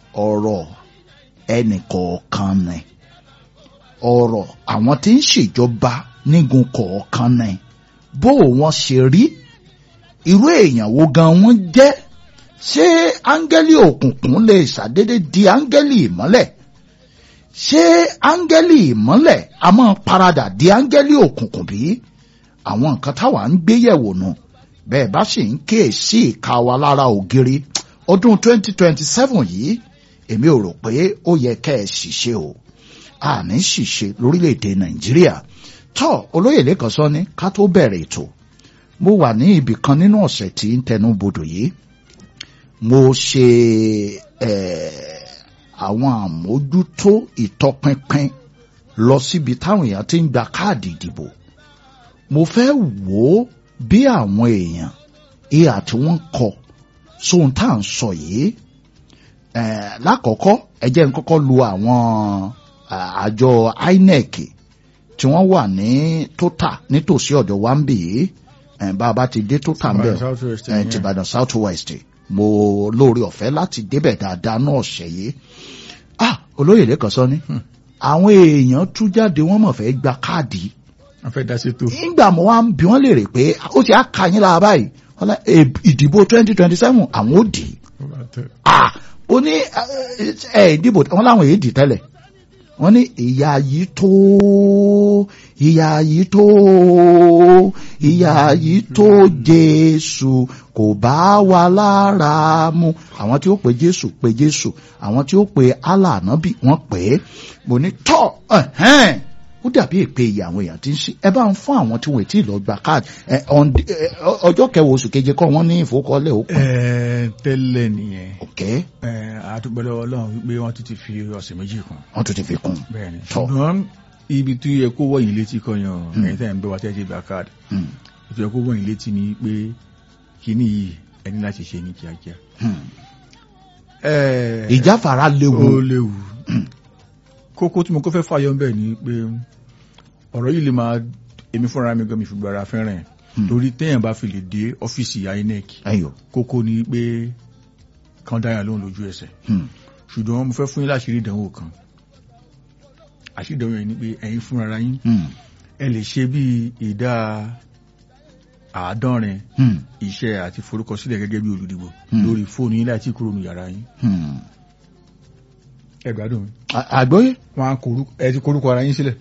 ọ̀rọ̀ ẹnìkọ̀ọ̀kan ni ọ̀rọ̀ àwọn tí ń ṣèjọba nígun kọ̀ọ̀kan ni bó wọ́n ṣe rí irú èèyàn wo gan wọ́n jẹ́ ṣé áńgẹ́lì òkùnkùn lè ṣàdédé di áńgẹ́lì ìmọ́lẹ̀ ṣé áńgẹ́lì ìmọ́lẹ̀ a máa paradà di áńgẹ́lì òkùnkùn bí àwọn nǹkan táwa ń gbé yẹ̀wò nù bẹ́ẹ̀ bá sì ń kíyèsí ìka wa lára ògiri ọdún 2027 yìí èmi ò rò pé ó yẹ kẹ́ ẹ ṣìṣe o àní ṣìṣe lórílẹ̀‐èdè nàìjíríà tọ́ olóyè lẹ́kàn sọ ní ká tó bẹ̀rẹ̀ ètò mo wà ní ibì kan nínú ọ̀sẹ̀ tí ń tẹnu bodò yìí mo ṣe àwọn àmójútó ìtọpinpin lọ síbi táwọn èèyàn ti ń gba káàdì ìdìbò mo fẹ́ wò ó bí àwọn èèyàn ìhà tí wọ́n kọ sóhun tá à ń sọ yìí lákọ̀ọ́kọ́ ẹ jẹ́ n kọ́kọ́ lu àwọn àjọ INEC tí wọ́n wà ní tóta nítòsí ọ̀dọ̀ wa ń bì yìí bá a bá ti dé tóta ń bẹ̀ tìbàdàn south west mo lóore ọ̀fẹ́ láti débẹ̀ dáadáa náà ṣẹ̀ yìí ah olóyè lẹ́kàn sọ ni àwọn èèyàn tú jáde wọ́n mọ̀ fẹ́ gba káàdì wọ́n fẹ́ dá sí tó. nígbà mo wá ń bi wọ́n lè rè pé ó ti á ka yín lára báyìí ìdìbò twenty twenty seven àwọn ò dì í ah ó ní ẹ ìdìbò wọn láwọn èyí dì tẹ́lẹ̀ wọ́n ní ìyá yìí tó ìyá yìí tó ìyá yìí tó jésù kò bá wa lára mu àwọn tí ó pe jésù pe jésù àwọn tí ó pe allah ànábì wọ́n pè é mo ní tọ́ ẹ̀hẹ́n ó dàbí èpè ìyá àwọn èèyàn tí ń ṣe ẹ bá ń fún àwọn tí wọn ti lọ gba káàdì ọjọ́ kẹwàá oṣù keje kọ́ wọ́n ní ìfowókọ́lẹ̀ ó pọ̀. tẹ́lẹ̀ nìyẹn. ok. àtúgbọ́dọ̀ ọlọ́run wípé wọ́n tún ti fi ọ̀sẹ̀ méjì kún. wọ́n tún ti fi kún. bẹ́ẹ̀ni ṣùgbọ́n ibi tí yẹ kó wọ̀nyí létí kọyàn ẹ̀yin tẹ́ ń bẹ́ wa tẹ́ ti gba káàdì. ètò yẹ kó wọ̀nyí létí ni pé kíní yìí ẹni láti ṣe ní kíákíá. ìjáfara léwu. ó léwu kókó tí mo kọ́ fẹ́ fàyọ bẹ́ẹ̀ ni pé ọ̀rọ̀ yìí lè máa èmi fúnra mi gan mi fìgbà ara fẹ́ràn ẹ̀ torí téèyàn bá fi lè dé ọ́fíìsì INEC kókó ni pé kan dáyà lóhùn lójú ẹsẹ̀ ṣùgbọ́n mo fẹ́ fún yín láṣìírí ìdánwò kan àṣírí ìdánwò yẹn ni pé ẹ̀yin fúnra ara yín ẹ lè ṣe bí ìdá àádọ́rin iṣẹ́ àti forúkọsílẹ̀ gẹ́gẹ́ bí olùdìbò lórí fóònù yín láti kúrò ní yàrá yín ẹ gbádùn mi. àgbóyè. wọn á ẹ ti korúkọ ara yín sílẹ̀.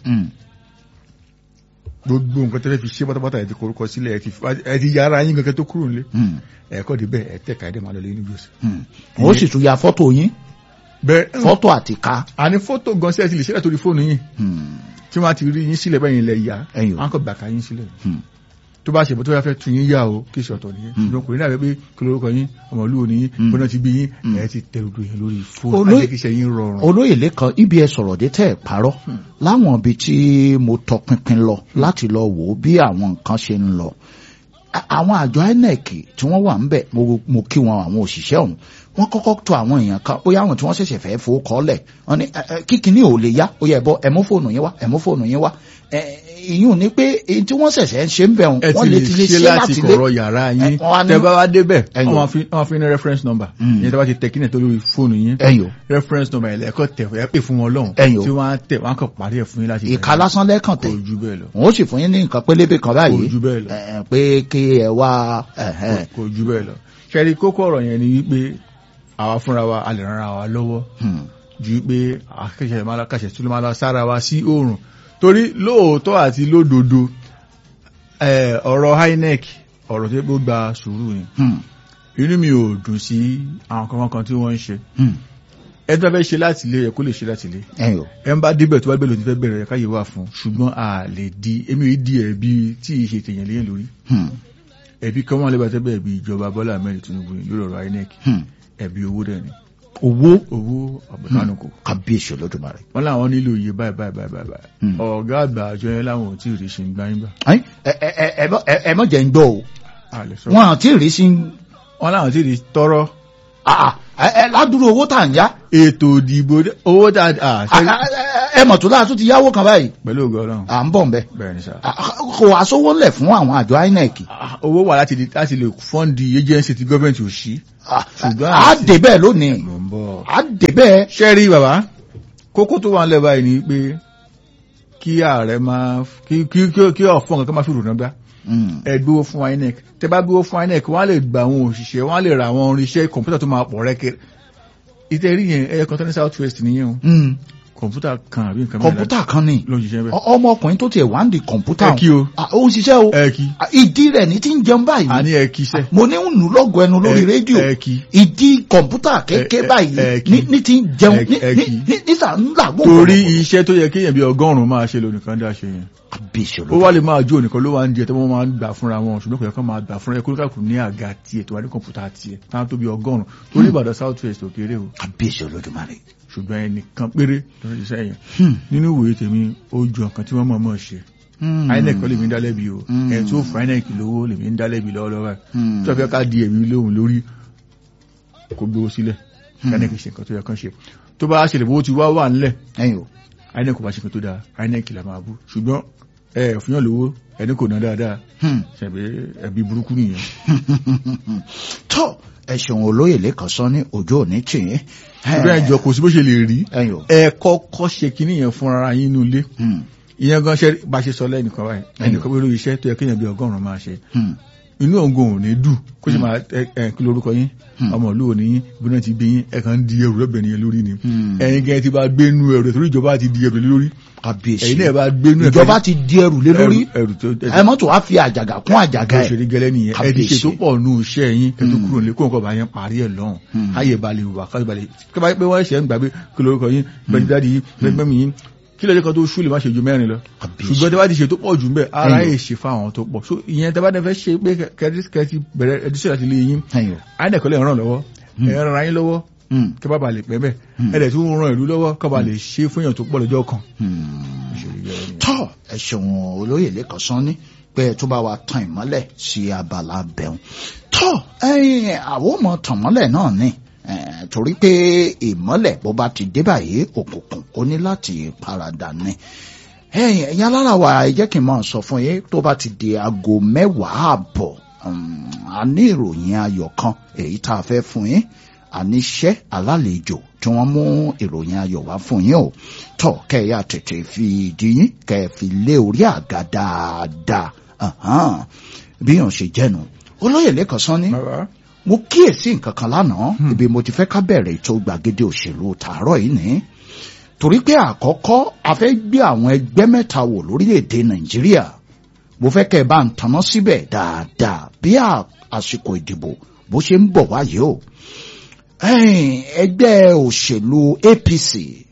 gbogbo nǹkan tẹ́lẹ̀ fi ṣe pátápátá ẹ ti korúkọ sílẹ̀ ẹ ti yára yín kankan tó kúrò nílé. ẹ̀kọ́ di bẹ́ẹ̀ ẹ tẹ̀ka ẹ̀dẹ̀ máa lọ lé ní gbèsè. ó sì tún ya fọ́tò yín. bẹ́ẹ̀ fọ́tò àti ká. àní fọ́tò gan sí ẹ ti lè ṣẹlẹ̀ torí fóònù yín. tí wọ́n á ti rí yín sílẹ̀ bẹ́ẹ̀ yín lẹ̀ yá. wọ́n á kọ́ gbàkà yín sílẹ̀ tó bá ṣe bó tó yà fẹ́ tún yín yá o kí ṣọ̀tọ̀ nìyẹn ṣùgbọ́n kò ní dàbí pé kí lórúkọ yín ọmọlúwo ni yín bọ́nà ti bí yín ẹ̀ ti tẹ odò yẹn lórí fóònù àjẹkíṣẹ́ yín rọrùn. olóyè lẹ́kan ibi ẹ sọ̀rọ̀ dé tẹ́ ẹ̀ parọ́ láwọn ibi tí mo tọpinpin lọ láti lọ wò ó bí àwọn nǹkan ṣe ń lọ àwọn àjọ INEC tí wọ́n wà ń bẹ̀ mo kí wọn àwọn òṣìṣẹ́ ọ̀hún wọ́n kọ́kọ́ tó àwọn èèyàn kan bóyá àwọn tí wọ́n ṣẹ̀ṣẹ̀ fẹ́ fowó kọ́lẹ̀ wọ́n ní kíkiní ò lè yá ó yẹ bọ́ ẹ mú fóònù yín wá ẹ mú fóònù yín wá ìyún ni pé èyí tí wọ́n ṣẹ̀ṣẹ̀ ń ṣe ń bẹ̀ wọ́n lè ti lè ṣe láti lé kọ̀rọ̀ yàrá yín tẹ bá wá débẹ̀ wọ́n fi ní reference number yẹn tẹ bá ti tẹ kí ní tó lórí fóònù yín reference number yẹn lẹ́kọ̀ tẹ̀ ẹ pè fún wọn lọ́hùn tí wọ́n á tẹ̀ wọ́n á kàn parí ẹ̀ fún yín láti ìka lásán lẹ́kàn tẹ̀ kò ju bẹ́ẹ̀ lọ wọ́n sì fún yín ní nǹkan pélébé kan báyìí kò ju bẹ́ẹ̀ lọ pé kí ẹ wá kò ju bẹ́ẹ̀ lọ ṣẹ́rí kókó ọ̀rọ̀ yẹn ni wípé àwa fúnra wa a lè ran ara wa lọ́wọ́ ju pé akẹ́kẹ̀ẹ́ máa kàṣẹ̀ tí ló máa lọ sára wa sí oòrùn torí lóòótọ́ àti lódodo ọ̀rọ̀ INEC ọ̀rọ̀ tó gbó gba sùúrù ni inú mi ò dùn sí àwọn kankan kan tí wọ́n ń ṣe ẹ tó fẹ́ ṣe láti ilé ẹ kó lè ṣe láti ilé ẹ ń bá débẹ̀ tó bá gbẹ̀lò ní fẹ́ bẹ̀rẹ̀ káyé wà fún ṣùgbọ́n a lè di èmi ò di ẹ̀bi tí ì ṣe tèèyàn léyìn lórí ẹ̀bi kan wọn lè bá tẹ́ bẹ́ẹ̀ bí ìjọba Bọ́lá Ahmed Tinubu lórí ọ̀rọ̀ INEC ẹ̀bi owó dẹ̀ ni owó owó àbùkánukò kábíyèsí olódùmarè. wọ́n láwọn nílò iye báyìí báyìí báyìí báyìí ọ̀gá àgbà àjọ yẹn láwọn ò tí ì rí sí ń gbá yín gbà. ẹ mọ̀ jẹ́ ń gbọ́ o wọn àti rí sí. wọ́n láwọn tí ì rí tọrọ. ẹ ládùúrú owó tà ń yá. ètò ìdìbò owó tà à. ẹ mọ̀ tó láti ti yáwó kan báyìí. pẹ̀lú ògo Ọlọ́run. à ń bọ̀ ń bẹ́. bẹ́ẹ̀ ni sá. kò wá sówó lẹ̀ fún àwọn àjọ INEC. owó wà láti lè fọ́ǹdì agency ti gọ́ọ̀mẹ̀ntì ò sí. a dé bẹ́ẹ̀ lónìí. mo ń ń bọ̀. á débẹ̀ ṣé rí bàbá kókó tó wà ń lẹ̀ báyìí ni pé kí ààrẹ máa kí kí kí- kí ọ̀fọ̀ nǹkan máa fi rònà gbá Mm. ẹ gbówó fún INEC tẹ bá gbówó fún INEC wọ́n á lè gba àwọn òṣìṣẹ́ wọ́n á lè ra àwọn irinṣẹ́ kọ̀ǹpútà tó máa pọ̀ rẹ́kẹ̀ ìtẹ̀rí yẹn ẹ̀yẹ kan tó ní south west nìyẹn o Mm. kọ̀ǹpútà kan àbí nǹkan kọ̀ǹpútà kan ni ló ń ṣiṣẹ́ bẹ́ẹ̀. Ọ- ọmọkùnrin tó tiẹ̀ wá ń di kọ̀ǹpútà ẹ kí o Ah, ó ń ṣiṣẹ́ o ẹ kí Ah, ìdí rẹ̀ ní ti ń jẹun báyìí àní ẹ kí sẹ́ mo ní ń nù lọ́gọ̀ ẹnu lórí Ẹ- rédíò ẹ kí ìdí kọ̀ǹpútà kéèké ẹ- báyìí ẹ kí. ní ní ti ń jẹun Ẹ- ní ẹ ní kí. ní- nísà ń làgbó torí iṣẹ́ tó yẹ kéèyàn bí ọgọ́rùn-ún máa ṣe lónìkan dá ṣe yẹn àbíṣe ó wá lè máa jó nìkan ló wá ń jẹ tó wọ́n máa ń gbà fúnra wọn ṣùgbọ́n kò yẹ kó máa gbà fúnra ẹ kó lókàkùn ní àga tiẹ̀ tó wà ní kọ̀ǹpútà tiẹ̀ táwọn tó bí ọgọ́rùn-ún torí Ìbàdàn south west ò kéré o àbíṣe olódùmarè. ṣùgbọ́n ẹnìkan péré ló ń ṣiṣẹ́ yẹn Hmm. nínú ìwòye tèmi ó ju nǹkan tí wọ́n mọ̀ mọ̀ ṣe Hmm. INEC kọ́ lèmi ń dálẹ́bi o Hmm. ẹ̀ tó fún INEC lówó lèmi ń dálẹ́bi lọ́wọ́lọ́wọ́ Hmm. tó fẹ́ ká di ẹ̀mí lóhùn lórí kó gbowó sílẹ̀ INEC ṣe nǹkan tó yẹ kán ṣe tó bá ṣẹlẹ̀ bó ti wá wà ńlẹ̀ ẹ̀yin o INEC kò bá ṣe nǹkan tó dáa INEC là máa bú ṣùgbọ́n ẹ ẹ̀ fúnyàn lówó ẹni kò ná dáadáa Hmm. ṣẹ̀bẹ̀ ẹ̀bí burúkú nìyẹn tó ẹ̀sùn olóyè lẹ́kàn sọ ní ojú òní tì í. ṣùgbọ́n ẹ̀jọ̀ kò sí bó ṣe lè rí ẹ̀yin o. ẹ kọ́kọ́ ṣe kinní yẹn fún ara yín nínú ilé Hmm. ìyẹn gan ṣe bá ṣe sọ lẹ́nìkan báyìí Ẹ̀yọ̀. ẹnìkan pé lórí iṣẹ́ tó yẹ kéèyàn bí ọgọ́rùn-ún máa ṣe Hmm. inú ògùn ò ní dù kó sì máa ẹ ẹ kí lorúkọ yín Hmm. ọmọ ìlú òní yín bí wọ́n ti bí yín ẹ kàn ń di ẹrù lọ́bẹ̀ nìyẹn lórí ni Hmm. ẹ̀yin gẹ́gẹ́ ti bá gbénú ẹrù rẹ̀ torí ìjọba ti di ẹrù lé lórí àbíṣe ẹ̀yin náà bá gbénú ẹ̀ ìjọba ti di ẹrù lé lórí ẹrù tó ẹ mọ́tò wá fi àjàgà kún àjàgà àga ẹ̀. òṣèré gẹ́lẹ́ nìyẹn ẹ ti ṣe Kábíyèsí. tó pọ̀ nù iṣẹ́ yín kẹ́ tó Hmm. kúrò nílé kó nǹkan bá yẹn parí ẹ̀ lọ́hùn Hmm. káyè balẹ̀ wà káyè balẹ̀ kí bá pé wọ́n ṣẹ̀ ń gbàgbé kí lorúkọ yín bẹ́ẹ̀ dáàdi yín bẹ́ẹ̀ mẹ́mí yín kí lọ́jọ́ kan tó ṣú lè má ṣe ju mẹ́rin lọ Kábíyèsí. ṣùgbọ́n tí wọ́n ti ṣe tó pọ̀ jù ń bẹ̀ ara Ẹ̀yọ̀. yẹ ṣe fáwọn tó pọ̀ so ìyẹn tí wọ́n bá fẹ́ ṣe pé kẹ́tí bẹ̀rẹ̀ ẹdíṣẹ́ láti lé yín ẹ̀yin o. àìdẹ̀kọ́lẹ̀ ràn lọ́wọ́ ẹ̀ ràn yín lọ́wọ́ Hmm. kí bá ba lè pẹ́ bẹ́ẹ̀ Hmm. ẹ̀dẹ̀ tó ń ran ìlú lọ́wọ́ kí bá lè ṣe fún èèyàn tó pọ̀ lọ́jọ́ kan Hmm. Òṣèré gẹ́lẹ́ nìyẹn. tọ́ ẹ̀sùn olóyè lẹ́kàn sán ní pé ẹ tó bá wa tan ìmọ́lẹ̀ sí abala bẹ̀rùn tọ́ ẹ̀yin àwọn ọmọ tàn mọ́lẹ̀ náà ni eh, torí pé ìmọ́lẹ̀ bó bá ti dé báyìí òkùnkùn ó ní láti paradà ni ẹ̀yin ẹ̀yin alára wa ẹ jẹ́ kí n máa sọ fún yín tó bá ti di aago mẹ́wàá àbọ̀ um, a ní ìròyìn ayọ̀ kan èyí tá a fẹ́ fún yín àníṣẹ́ alálejò tí wọ́n mú ìròyìn ayọ̀ wá fún yín o tọ́ kẹ́ ẹ yá tètè fi ìdí yín kẹ́ ẹ fi lé orí àga dáadáa Ahan. bí yàn ṣe jẹ́nu olóyè lẹ́kàn sán ní bàbá mo kíyèsí nǹkan kan lánàá ibi mo ti fẹ́ ká bẹ̀rẹ̀ ètò gbàgede òṣèlú tààrọ̀ yìí ní torí pé àkọ́kọ́ a fẹ́ gbé àwọn ẹgbẹ́ mẹ́ta wò lórílẹ̀‐èdè nàìjíríà mo fẹ́ kẹ́ ẹ bá ń tanná síbẹ̀ dáadáa bí à- àsìkò ìdìbò bó ṣe ń bọ̀ wáyé o Ẹ̀yin, ẹgbẹ́ òṣèlú APC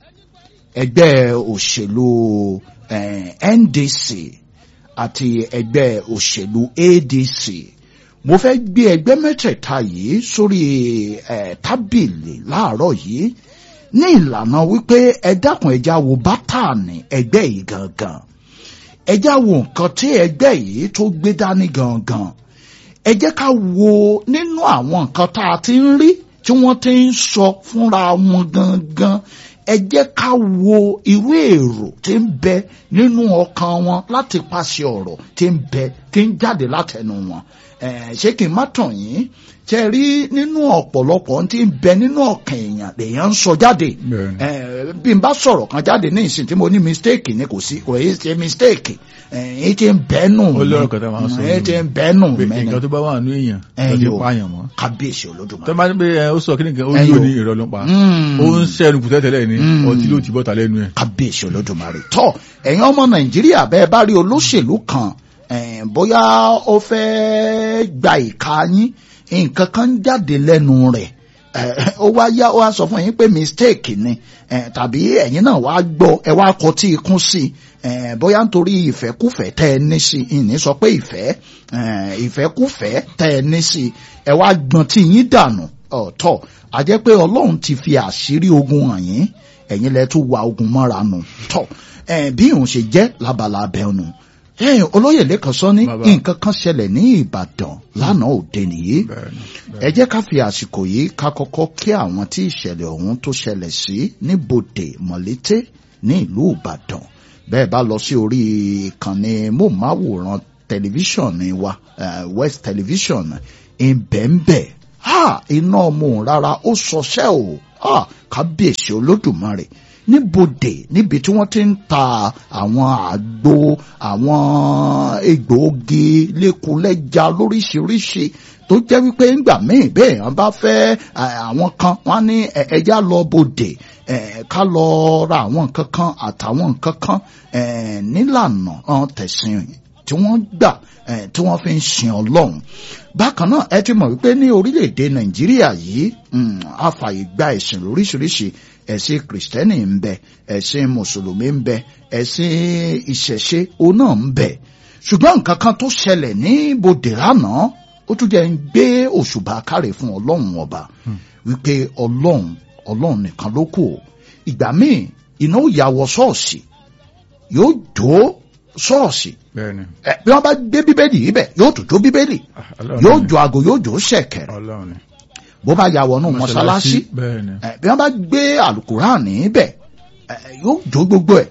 ẹgbẹ́ òṣèlú eh, NDC àti ẹgbẹ́ òṣèlú ADC mo fẹ́ gbé ẹgbẹ́ mẹ́tẹ̀ẹ̀ta yìí sórí ẹ̀ tábìlì láàárọ̀ yìí ní ìlànà wípé ẹ dákun ẹja wo bátànì ẹgbẹ́ yìí gangan ẹja wo nǹkan tí ẹgbẹ́ yìí tó gbé dání gangan ẹ jẹ́ ká wo nínú àwọn nǹkan tá a ti ń rí tí wọ́n ti ń sọ fúnra wọn gangan ẹ jẹ́ ká wo irú èrò tí ń bẹ nínú ọkàn wọn láti pàṣẹ ọ̀rọ̀ tí ń bẹ tí ń jáde látẹnu wọn Eh, ṣé kí n má tàn yín ṣe rí nínú ọ̀pọ̀lọpọ̀ tí ń bẹ nínú ọkàn èèyàn lèèyàn ń sọ jáde Bẹ́ẹ̀ni. Eh, bí n bá sọ̀rọ̀ kan jáde ní ìsìn tí mo ní mistake ni kò sí kò yé ṣe mistake èyí tí ń bẹ́nu Ó lọ́rọ̀ kan tá a máa ń sọ èyí tí ń bẹ́nu pé mẹ́ni nǹkan tó bá wà nínú èèyàn Ẹ̀yin ló ti o. pààyàn mọ́ kábíyèsí tó olódùmarè. bá ní pé ẹ, ó sọ kí nìkan ó Ẹ̀yin yóò o. ní ìrọ̀ ló pa Mm. ó ń sẹ́nu kù tẹ́tẹ́lẹ̀ ní Mm. ọtí ló ti bọ́ta lẹ́nu ẹ̀ kábíyèsí olódùmarè tọ́ ẹ̀yin ọmọ nàìjíríà bẹ́ẹ̀ bá rí olóṣèlú kan eh, bóyá ó fẹ́ gba ìka yín nǹkan kan jáde lẹ́nu rẹ̀ eh, ó wá yá ó wá sọ fún yín pé mistake ni eh, tàbí ẹ̀yin náà wá gbọ́ ẹ wá kọtí ikún sí i eh, bóyá nítorí ìfẹ́kùfẹ́ tẹ́ ẹ ní sí i ìní sọ pé ìfẹ́ eh, ìfẹ́kùfẹ́ tẹ́ ẹ ní sí i ẹ wá gbọ́n tí yín dànù ọ̀tọ̀ a jẹ́ pé ọlọ́run ti fi àṣírí ogun hàn yín ẹ̀yin lẹ tún wa ogun mọ́ra nù tọ̀ ẹ̀ bí òun ṣe jẹ́ labala abẹ́nu ẹ̀yìn olóyè lẹ́kàn sọ ní Bàbá. nǹkan kan ṣẹlẹ̀ ní ìbàdàn lánàá òde nìyí Bẹ́ẹ̀ni, ẹ jẹ́ ká fi àsìkò yìí ká kọ́kọ́ kí àwọn tí ìṣẹ̀lẹ̀ ọ̀hún tó ṣẹlẹ̀ sí ní bòdè mọ̀lété ní ìlú ìbàdàn bẹ́ẹ̀ bá lọ sí orí ìkànnì móhùnmáwòrán tẹlifíṣàn ní wa eh, west television ìbẹ̀ǹbẹ̀ ha iná ọmọ òun rárá ó sọṣẹ́ o kábíyèsí olódùmarè níbodè níbi tí wọ́n ti ń ta àwọn àgbo àwọn egbòogi lékulẹ́ja lóríṣiríṣi tó jẹ́ wípé ńgbà míì bẹ́ẹ̀ wọ́n bá fẹ́ àwọn kan wọ́n ní ẹja lọ bodè ká lọ ra àwọn nǹkan kan àtàwọn nǹkan kan nílànà tẹ̀sìn tí wọ́n gbà tí wọ́n fi ń sin ọlọ́run bákan náà ẹ ti mọ̀ wípé ní orílẹ̀-èdè nàìjíríà yìí a fàyè gba ẹ̀sìn lóríṣiríṣi ẹ̀sìn kìrìsìtẹ́nì ń bẹ ẹ̀sìn mùsùlùmí ń bẹ ẹ̀sìn ìṣẹ̀ṣe òun náà ń bẹ ṣùgbọ́n nǹkan kan tó ṣẹlẹ̀ ní bòdè lánàá ó tún jẹ́ ń gbé òṣùbà kárẹ̀ fún ọlọ́run ọba wípé ọlọ́run ọlọ́run nìkan ló kù ìgbà míì iná ò yà wọ ṣọ́ọ̀ṣì yóò jó ṣọ́ọ̀ṣì bí wọ́n bá gbé bíbélì yìí bẹ̀ yóò tún jó bíbélì yóò jó aago yóò jó ṣẹ̀kẹ̀rẹ̀ bó bá yà wọnú mọ́ṣáláṣí bí wọ́n bá gbé àlùkùránì bẹ̀ yóò jó gbogbo ẹ̀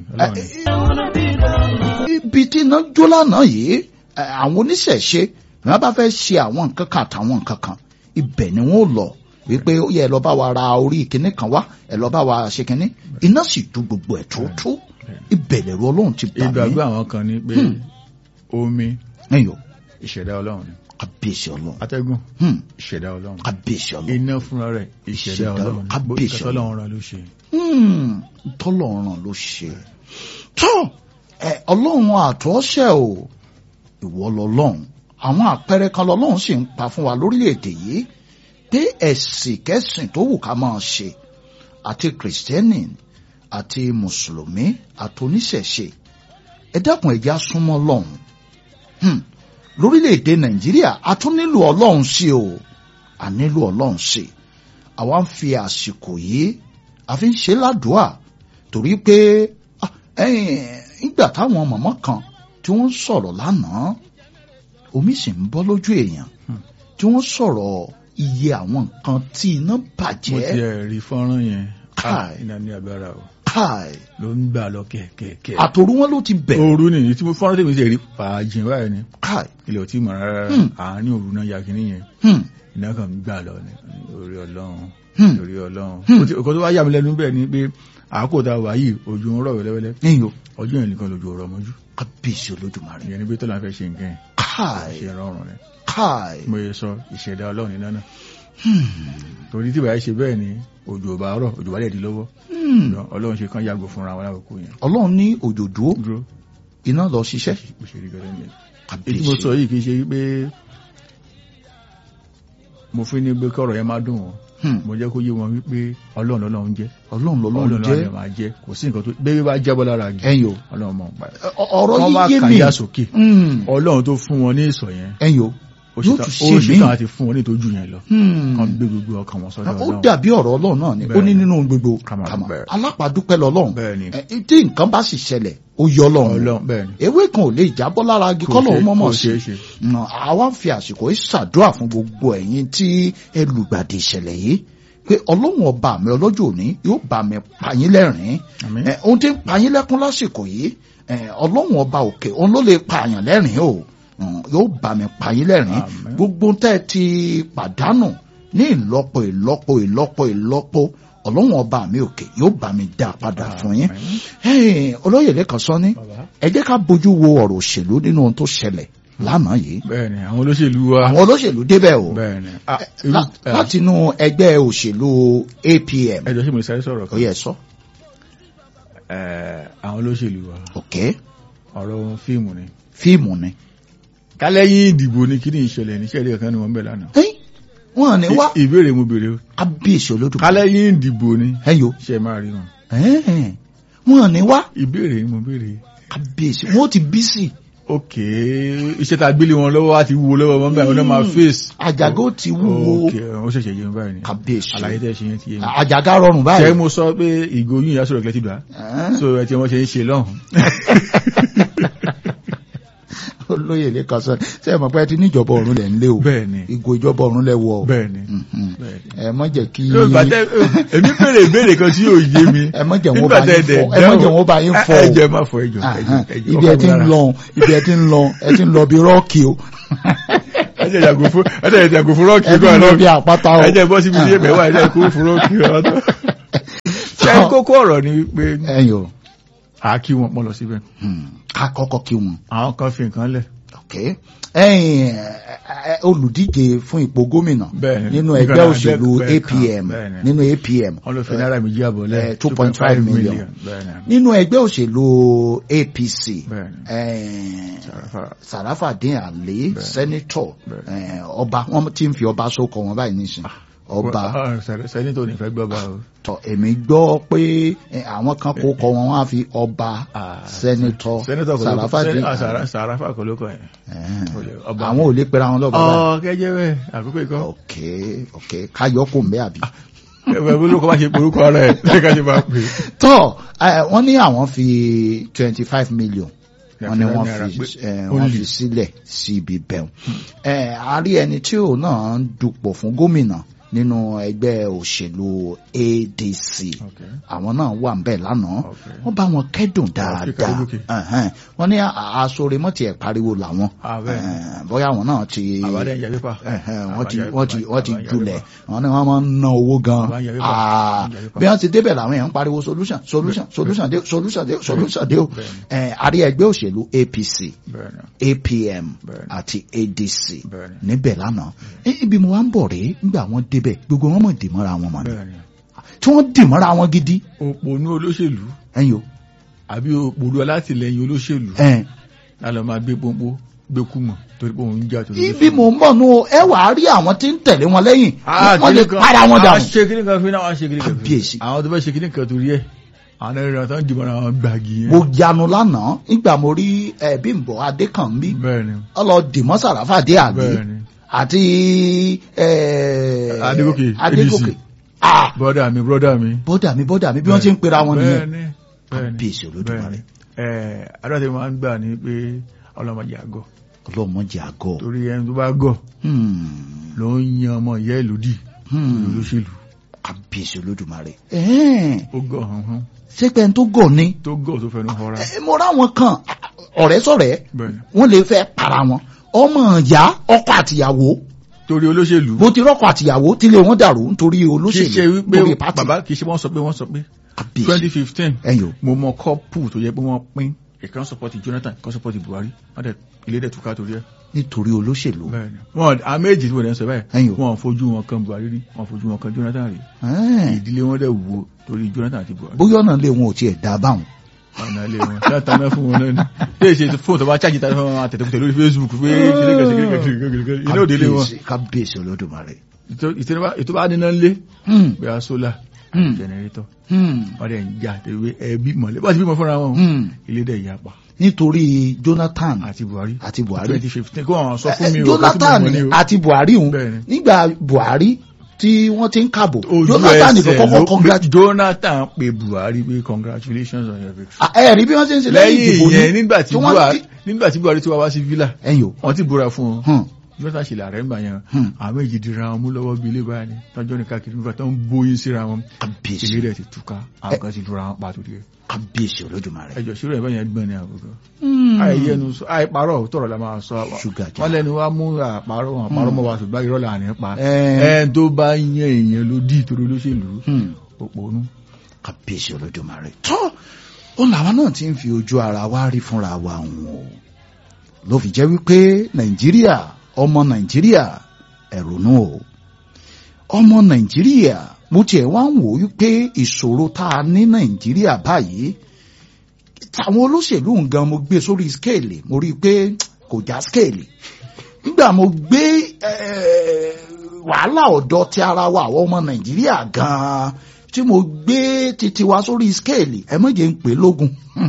ibi tí iná jó lánàá yìí àwọn oníṣẹ̀ṣe bí wọ́n bá fẹ́ ṣe àwọn nǹkan kan àtàwọn nǹkan kan ibẹ̀ ni wọ́n lọ wípé ó yẹ ẹ lọ bá wa ra orí ìkíní kan wá ẹ lọ bá wa ṣe kíní iná sì ju gbogbo ẹ̀ tó tó ìbẹ̀lẹ̀ ru ọlọ́run ti bà mí. ìgbàgbọ́ àwọn kan ní pé omi ẹ̀yọ́ ìṣẹ̀dá ọlọ́run ni kábíyèsí ọlọ́run atẹ́gùn ìṣẹ̀dá ọlọ́run kábíyèsí ọlọ́run iná fúnra rẹ̀ ìṣẹ̀dá ọlọ́run kábíyèsí tọ́lọ́run ra ló ṣe. tọ́lọ́run ló ṣe tó ọlọ́run àtọ́ṣẹ́ o ìwọ lọ́lọ́run àwọn àpẹẹrẹ kan lọ́lọ́run sì ń pa fún wa lórílẹ̀‐èdè yìí pé ẹ̀sìn kẹ́sìn tó wù ká máa ṣe àti kìrìsìtẹ́nì àti mùsùlùmí àti oníṣẹ̀ṣe ẹ dákun ẹ̀já súnmọ́ lọ́hùn lórílẹ̀‐èdè nàìjíríà a tún nílò ọlọ́run sí o a nílò ọlọ́run sí àwa ń fi àsìkò yìí a fi ń ṣe ládùúà torí pé nígbà táwọn mọ̀mọ́ kan tí wọ́n sọ̀rọ̀ lánàá omi sì ń bọ́ lójú èèyàn tí wọ́n sọ̀rọ̀ iye àwọn nǹkan tí iná bàjẹ́. mo ti ẹ̀ rí fọ́nrán yẹn Káì. iná ní agbára o káì ló ń gbà lọ kẹ̀kẹ̀kẹ̀. àtòrú wọn ló ti bẹ̀. òru nìyí tí mo fọ́nrán tèmi ti rí fàájìn báyìí ni káì ilẹ̀ ò tí mọ̀ rárá Hmm. àárín òru náà ya kínní yẹn hmm, iná kan ń gbà lọ ní orí ọlọ́run hmm, orí ọlọ́run Hmm. Ó ti- ọkọ̀ tó wá yà mí lẹ́nu bẹ́ẹ̀ ni pé àákò tá a wà yìí ojú ń rọ̀ wẹ́lẹ́wẹ́lẹ́ níyò ọjọ́ yẹn nìkan lójú ọ̀rọ̀ mọ́jú kábíyèsí olódùmarè. ìyẹn ni pé tọ́lá fẹ́ ṣe nǹkan yẹn káì ṣe rọrùn rẹ̀ káì mo yẹ sọ ìṣẹ̀dá ọlọ́run nínú náà hmm, torí tí ìbáyé ṣe bẹ́ẹ̀ ni òjò ò bá rọ̀ òjò bá dẹ̀ di lọ́wọ́ hmm. Ṣùgbọ́n ọlọ́run ṣe kán yàgò fúnra wọn lákòókò yẹn ọlọ́run ní òjò dúró dúró iná lọ ṣiṣẹ́. bó ṣe rí gẹ́gẹ́ nìyẹn èyí tí mo kábíyèsí sọ yìí kì í ṣe pé mo fi ní pé kọ́rọ̀ yẹn má dùn wọn Hmm, mo jẹ́ kó yé wọn wípé ọlọ́run lọ́lọ́run jẹ́ ọlọ́run lọ́lọ́run ọlọ́run jẹ́ lọ́lọ́run máa jẹ́ kò sí nǹkan tó bébí bá jábọ́ lára gẹ̀ ẹ̀yìn o ọlọ́run mọ̀ ń pa ẹ̀. Ọ- ọ̀rọ̀ wọ́n wá yìí yé mi kàyà sókè Hmm, ọlọ́run tó fún wọn ní ìsọ̀ yẹn ẹ̀yìn o ó Yóò ṣetán- tún ó ṣe ṣetán míì. àti fún wọn ní ìtọ́jú yẹn lọ Hmm. kan gbé gbogbo ọkàn wọn sọ́dọ̀ ó ọlọ́run dàbí ọ̀rọ̀ ọlọ́run náà ni ó Bẹ́ẹ̀ ní ni. nínú gbogbo Ká máa kàmá dúpẹ́. alápàdúpẹ́ lọ́lọ́run bẹ́ẹ̀ ni Ẹ, tí nǹkan bá sì ṣẹlẹ̀ ó yọ ọlọ́run ọlọ́run bẹ́ẹ̀ ni ewé kan ò lè jábọ́ lára agi Kò kọ́lọ̀ ṣe- ó mọ̀mọ́ kò sí ṣeé ṣe. Nà, àwa ń fi àsìkò yìí ṣàdúrà fún gbogbo ẹ̀yin tí ẹ lùgbàdì ìṣẹ̀lẹ̀ yìí pé ọlọ́run ọba mi ọlọ́jọ́ òní yóò bá mi pa yín lẹ́rìn-ín Àmín. Ẹ, ohun tí ń pa yín lẹ́kún lásìkò yìí ẹ, ọlọ́run ọba òkè òun ló lè pa àyàn lẹ́rìn-ín o Mm, yóò bá mi pa yín lẹ́rìn-ín Àmín. gbogbo tẹ́ ẹ ti pàdánù ní ìlọ́po ìlọ́po ìlọ́po ìlọ́po ọlọ́run ọba mi òkè yóò bá mi dá a padà fún yín Àmín. Hey, olóyè lẹ́kàn sọ ní Bàbá. ẹ jẹ́ ká bójú wo ọ̀rọ̀ òṣèlú nínú ohun tó ṣẹlẹ̀ lánàá yìí bẹ́ẹ̀ ni àwọn olóṣèlú wa àwọn olóṣèlú débẹ̀ o bẹ́ẹ̀ ni Ah, Ẹ, irú- lá- eh, láti inú ẹgbẹ́ òṣèlú APM ẹjọ́ sí mo sáré sọ̀rọ̀ ó kan yẹ sọ Eh, àwọn olóṣèlú wa ok ọ̀rọ̀ fíìmù ni fíìmù ni kálẹ́yìn ìdìbò ni kí ni ìṣẹ̀lẹ̀ ní ìṣẹ̀lẹ̀ kan ni wọ́n ń bẹ̀ lánàá Ẹ́yìn, wọn ní wá I- ìbéèrè mo béèrè o kábíyèsí olódùmarè kálẹ́yìn ìdìbò ni ẹ̀yọ ṣe máa rí wọn ẹ̀ẹ́n, wọn ní wá ìbéèrè mo béèrè kábíyèsí wọn ti bí sí ok iṣẹ́ tá a gbélé wọn lọ́wọ́ á ti wúwo lọ́wọ́ wọn báyìí wọn náà máa face àjàgó ti wúwo ok ó ṣẹ̀ṣẹ̀ yé mi báyìí ni kábíyèsí àlàyé tẹ́ ṣe yẹn ti yé mi àjàgá rọrùn ṣe báyìí mo sọ pé ìgò yín ìyá sọ̀rọ̀ kẹ́tì gbà Ẹ̀ẹ́n, so ẹ ti wọ́n ṣe ń ṣe lọ́hùn olóyè lẹ́kàn sọ ṣe é mọ̀ pé ẹ ti níjọba ọ̀run lẹ̀ ń lé o bẹ́ẹ̀ ni ìgò ìjọba ọ̀run lẹ̀ wọ̀ o bẹ́ẹ̀ ni Mhm. bẹ́ẹ̀ ni. ẹ má jẹ́ kí yóò bá tẹ èmi béèrè ìbéèrè kan tí yóò yé mi ẹ má jẹ́ wọn nígbà bá tẹ yín dẹ̀ fọ ẹ má jẹ́ wọn bá yín fọ ẹ o jẹ́ má fọ ẹjọ́ Ahán, ibi ẹ ti ń lọ ibi ẹ ti ń lọ ẹ ti ń lọ bí rọ́ọ̀kì o ẹ ẹjẹ yàgò fún ẹjẹ yàgò fún rọ́ọ̀kì ẹbí náà lọ lọ bí àpáta o ẹjẹ bọ́ síbi ilé mẹ́wàá ẹjẹ kúrò fún rọ́ọ̀kì náà lọ. ṣé kókó ọ̀rọ̀ ni pé ẹ̀yin o a kí wọn pọ̀ lọ síbẹ̀ Hmm, ká kọ́kọ́ kí wọn àwọn kan fi nǹkan lẹ̀ ok ẹ̀yin ẹ, olùdíje fún ipò gómìnà Bẹ́ẹ̀ni. nínú Nígbà ẹgbẹ́ náà òṣèlú bẹ́ẹ̀ kan, APM bẹ́ẹ̀ni. nínú APM wọn lọ fi náírà méjì àbọ̀ lẹ̀ Eh, 2.5 million. bẹ́ẹ̀ni nínú ẹgbẹ́ òṣèlú APC bẹ́ẹ̀ni eh, Sàràfà. Sàràfàdín Àlè sẹ́nitọ̀ Bẹ́ẹ̀ni. eh, ọba wọn ti ń fi ọba sókọ wọn báyìí nísìn ọba Ah, sẹ- sẹ́nitọ̀ ní fẹ́ gbọ́ bá o. tọ èmi gbọ́ pé eh, àwọn kan kó kọ wọn wọn á fi ọba Ah, sẹ́nitọ̀ sẹ́nitọ̀ kò ló kọ́ Sàràfàdín sẹ́ni- ah, Àlè Sàrà- Sàràfà kò ló kọ́ yẹn. Eh, ọba. àwọn ò lè pera wọn lọ́ba báyìí ọ kẹjẹ bẹ́ẹ̀ àkókò ìkọ́. ok ok káyọ̀ kò ń bẹ́ àbí. ẹ̀fẹ̀ bí olóko bá ṣe porúkọ ara ẹ̀ lẹ́ka ṣe máa pè é. tọ́ eh, wọ́n ní àwọn fi twenty five million wọ́n ní wọ́n Náírà fi pé eh, ó wọ́n lè. fi sílẹ̀ sí ibi bẹ́ẹ̀ ẹ̀ a rí ẹni tí òun náà ń dupò fún gómìnà nínú ẹgbẹ́ òṣèlú ADC Okay. àwọn náà wà ń bẹ̀ lánàá Okay. wọ́n bá wọn kẹ́dùn Africa dáadáa lókè. Ẹ̀hẹ́n. wọ́n ní aṣọ́re mọ́tì ẹ̀ pariwo làwọn Ah, bẹ́ẹ̀ ni. Eh, bóyá àwọn náà ti àbádẹ́ ìyá pépà. Ẹ̀hẹ́n, wọ́n ti Àbáyá wọ́n ti pépà, wọ́n ti àbáyá julẹ̀ pépà. wọ́n ní wọ́n máa ń ná owó gan Àbáyá pépà, Ah, àbáyá pépà. bí wọ́n ti débẹ̀ làwọn èèyàn ń pariwo solution solution solution dé solution dé solution dé o Bẹ́ẹ̀ni. Ẹ̀, àrí ẹgbẹ́ òṣèlú APC Bẹ́ẹ̀ni. APM Bẹ́ẹ̀ni. àti ADC Bẹ́ẹ̀ni. níbẹ̀ lánàá Ẹ, ibi mo wá ń bọ̀ rèé nígbà wọ́n débẹ̀ gbogbo wọn mọ̀ dìmọ́ra wọn mọ̀ ni Bẹ́ẹ̀ni. tí wọ́n dìmọ́ra wọn gidi òpònú olóṣèlú ẹ̀yin o àbí òpònú alátìlẹyìn olóṣèlú ẹ̀ lálọ́ máa gbé pọ́npọ́ gbé kúmọ̀ torí pé òun ń jà tó ibi mo ń bọ̀ nù o ẹ wàá rí àwọn tí ń tẹ̀lé wọn lẹ́yìn wọ́n lè para wọn àwọn dànù ṣe kíní kan fún àwọn ṣe kíní kan Kábíyèsí. fún àwọn tó fẹ́ ṣe kíní kan torí ẹ̀ àwọn ẹ̀rọ tó ń dìbò àwọn gbàgì yẹn mo yanu lánàá nígbà mo rí ẹ Bímbọ́ Adékànbí bẹ́ẹ̀ni ọlọ dìmọ́ Sàràfàdé Àlè bẹ́ẹ̀ni àti ẹ, Adégòkè, Adégòkè ABC. ah bọ́dà mi bọ́dà mi bọ́dà mi bọ́dà mi bí wọ́n ti ń pera wọn nìyẹn bẹ́ẹ̀ni bẹ́ẹ̀ni Kábíyèsí Olódùmarè. ẹ̀ adọ́tẹ̀ máa ń gbà ní pé ọlọ́mọdé àgọ́ ọlọ́mọdé àgọ́ torí ẹni tó bá gọ̀ Hmm, ló ń yan ọmọ ìyá ẹ̀ lódì hmm, olóṣèlú Kábíyèsí Olódùmarè ẹ̀ẹ́n, ó gọ̀ hàn hàn ṣé pé ẹni tó gọ̀ ni tó gọ̀ tó fẹnu họra ẹ, mo ráwọn kan ọ̀rẹ́ sọ̀rẹ́ bẹ́ẹ̀ni wọ́n lè fẹ́ para wọn ọmọ ìyá ọkọ àtìyàwó torí olóṣèlú bó ti rọ́kọ àtìyàwó tílé wọn dàrú nítorí kì í ṣe olóṣèlú wípé lórí pátì bàbá kì í ṣe wọ́n sọ pé wọ́n sọ pé Kábíyèsí twenty fifteen ẹ̀yin o mo mọ kọ́pù tó yẹ pé wọ́n pín ìkan support Jonathan ìkan support Buhari wọ́n dẹ̀ ilé dẹ̀ túká torí ẹ̀. nítorí olóṣèlú bẹ́ẹ̀ni wọn a méjì tí wọ́n dẹ̀ ń sọ Ẹ̀yin báyìí o. wọn ò fojú wọn kan Buhari rí wọn ò fojú wọn kan Jonathan rí Ẹ̀ẹ́n, ìdílé wọn dẹ̀ wo torí Jonathan àti Buhari bóyá ọ̀nà lé wọn ò tiẹ̀ dá báwọn ọ̀nà ilé wọn ṣé àtàná fún wọn náà ni bí èsì fóònù tó bá chájì tàbí fún wọn àtẹ̀tẹ̀ lórí Facebook pé kíníkàsíkíníkàsíkíníkà iná òde lé wọn Kábíyèsí- kábíyèsí Olódùmarè ètò bá níná lé Hmm, bí a sólà Hmm. jẹnẹrétọ̀ hmm, wọ́n dẹ̀ ń jà tẹ̀wé ẹbí mọ̀lẹ́ bá ti bímọ fúnra wọn hmm. ilé dẹ̀ yapa nítorí Jonathan àti Buhari àti Buhari twenty fifteen kó àwọn sọ fún mi Eh, o Jonathan kó tí mo mọ̀ ní o. àti Buhari hùn Bẹ́ẹ̀ni. nígbà Buhari tí wọ́n ti ń kàbò ojú Jonathan ló ẹsẹ̀ kọ́kọ́ ló congratulate pé Jonathan pe Buhari pé congratulations on your victory. ẹ rí bí wọ́n ṣe ń ṣe lẹ́yìn ìdìbò lẹ́yìn ni yẹn nígbà tí tí wọ́n Buhari ti- nígbà tí Buhari tí wá wá sí villa ẹ̀yin o wọ́n ti búra fún un Hmm, Jonathan ṣe làárẹ̀ ńgbà yẹn Hmm. àwọn méjì dira wọn mú lọ́wọ́ bí ilé báyìí ni tọ́jọ́ ní káàkiri nígbà tó ń bóyin síra wọn kábíyèsí ilé rẹ̀ ti túká àwọn kan ti dura wọn pa torí ẹ̀ kábíyèsí Olódùmarè. ẹjọ́ ṣírò ẹ̀ báyẹn gbọ́n ní àbúrò Hmm. àìyẹnu àìparọ́ tọ̀rọ̀ la máa sọ Ṣúgà jà. wọ́n lẹ́nu wá mú àparọ́ wọn àparọ́ mọ́ wa ṣùgbọ́n irọ́ là ní pa Eh. ẹ̀ tó bá yan èèyàn ló dì torí olóṣèlú Hmm. òpònú kábíyèsí Olódùmarè tọ́ ó làwọn náà ti ń fi ojú ara wa rí fúnra wa hùn o ló fi jẹ́ wípé Nàìjíríà ọmọ Nàìjíríà ẹ̀rọ̀nù o ọmọ Nàìjíríà mo tiẹ̀ wá ń wò wípé ìṣòro tá a ní Nàìjíríà báyìí táwọn olóṣèlú nǹkan mo gbé sórí skéèlì mo rí i pé kò já skéèlì nígbà mo gbé eh, wàhálà ọ̀dọ́ ti ara wa àwọn ọmọ Nàìjíríà gan-an tí mo gbé titi wa sórí skéèlì ẹ méje ń pè lógun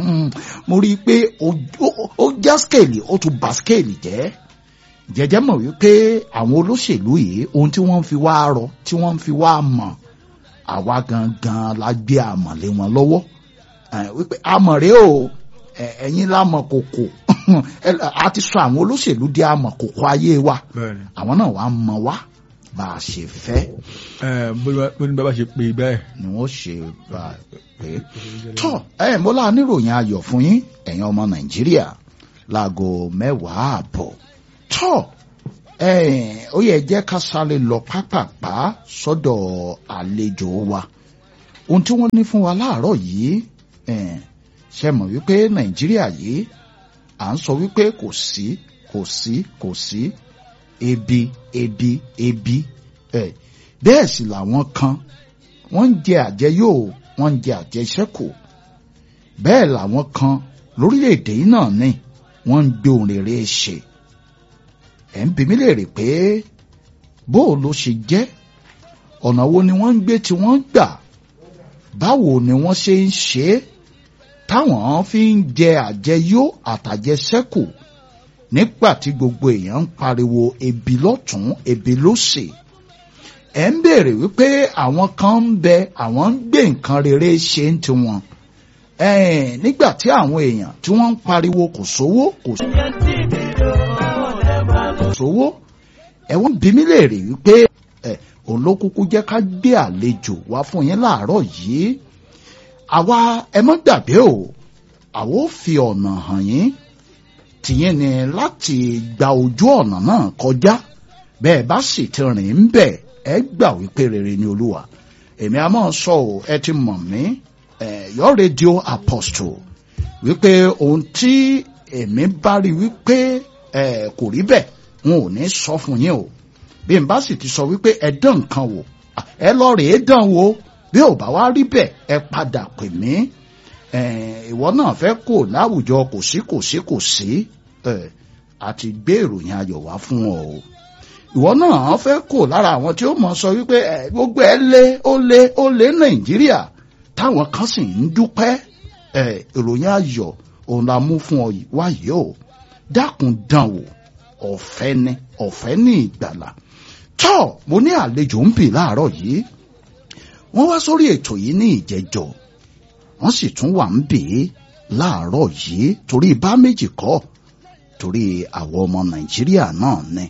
mo rí i pé ó- ó- ó já skéèlì ó tún bà skéèlì jẹ́ jẹjẹ mọ̀ wípé àwọn olóṣèlú yìí ohun tí wọ́n ń fi wá rọ tí wọ́n ń fi wá mọ̀ àwa gangan la gbé àmọ̀lé wọn lọ́wọ́ Eh, wípé àmọ̀ré o eh, ẹ̀yin lámọ̀ kòkò Ẹ- a ti sọ àwọn olóṣèlú di àmọ̀ kòkò ayé wa bẹ́ẹ̀ni àwọn náà wàá mọ̀ wá bá a ṣe fẹ́ ẹ̀ bó ní bàbá ṣe pé bẹ́ẹ̀ ni wọ́n ṣe bá a pé tọ́ ẹ mọ́lá níròyìn ayọ̀ fún yín ẹ̀yin ọmọ nàìjíríà láago mẹ́wàá àbọ̀ tọ́ ó yẹ jẹ́ ká sáré lọ pápápá sọ́dọ̀ àlejò wa ohun tí wọ́n ní fún wa láàárọ̀ yìí ṣe mọ̀ wípé nàìjíríà yìí à ń sọ wípé kò sí kò sí kò sí ebi ebi ebi bẹ́ẹ̀ sì làwọn kan wọ́n ń jẹ àjẹyó wọ́n ń jẹ àjẹṣẹ́kù bẹ́ẹ̀ làwọn kan lórílẹ̀‐èdè yìí náà ní wọ́n ń gbé ohun rere ṣe ẹ̀ ń bi mí léèrè pé bóò ló ṣe jẹ́ ọ̀nà wo ni wọ́n ń gbé tí wọ́n gbà báwo ni wọ́n ṣe ń ṣe é táwọn fi ń jẹ àjẹyó àtàjẹṣẹ́kù nígbà tí gbogbo èèyàn ń pariwo ebi lọ́tún ebi lósì ẹ̀ ń béèrè wípé àwọn kan ń bẹ àwọn ń gbé nǹkan rere ṣe ń tiwọn nígbà tí àwọn èèyàn tí wọ́n ń pariwo kò sówó kò sówó ẹ̀wọ̀n bí mi léèrè wípé òun ló kúkú jẹ́ ká gbé àlejò wá fún yín láàárọ̀ yìí àwa ẹ mọ́ gbàgbé o àwa ó fi ọ̀nà hàn yín tìyẹn ni láti gba ojú ọ̀nà náà kọjá bẹ́ẹ̀ bá sì ti rìn ń bẹ̀ ẹ gbà wípé rere ni olúwa èmi a máa sọ ò ẹ ti mọ̀ mí your radio apostle wípé ohun tí èmi bá rí wípé kò rí bẹ́ẹ̀ n ò ní sọ fún yín o bí n bá sì ti sọ wípé ẹ dán nǹkan wò ẹ lọ rèé dán wò bí ò bá wá rí bẹ́ẹ̀ ẹ padà pè mí ìwọ náà fẹ́ kó láwùjọ kò sí kò sí kò sí àti gbé ìròyìn ayọ̀ wá fún ọ o ìwọ náà fẹ́ kó lára àwọn tí ó mọ̀ sọ wípé gbogbo ẹ lé ó lé ó lé nàìjíríà táwọn kan sì ń dúpẹ́ ìròyìn ayọ̀ òun la mú fún ọ wáyé o dákun dán wò ọ̀fẹ́ ni ọ̀fẹ́ ní ìgbàlà tọ́ mo ní àlejò ń bì láàárọ̀ yìí wọ́n wá sórí ètò yìí ní ìjẹ́jọ́ wọ́n sì tún wà ń bì í láàárọ̀ yìí torí bá méjì kọ́ torí àwọn ọmọ nàìjíríà náà ni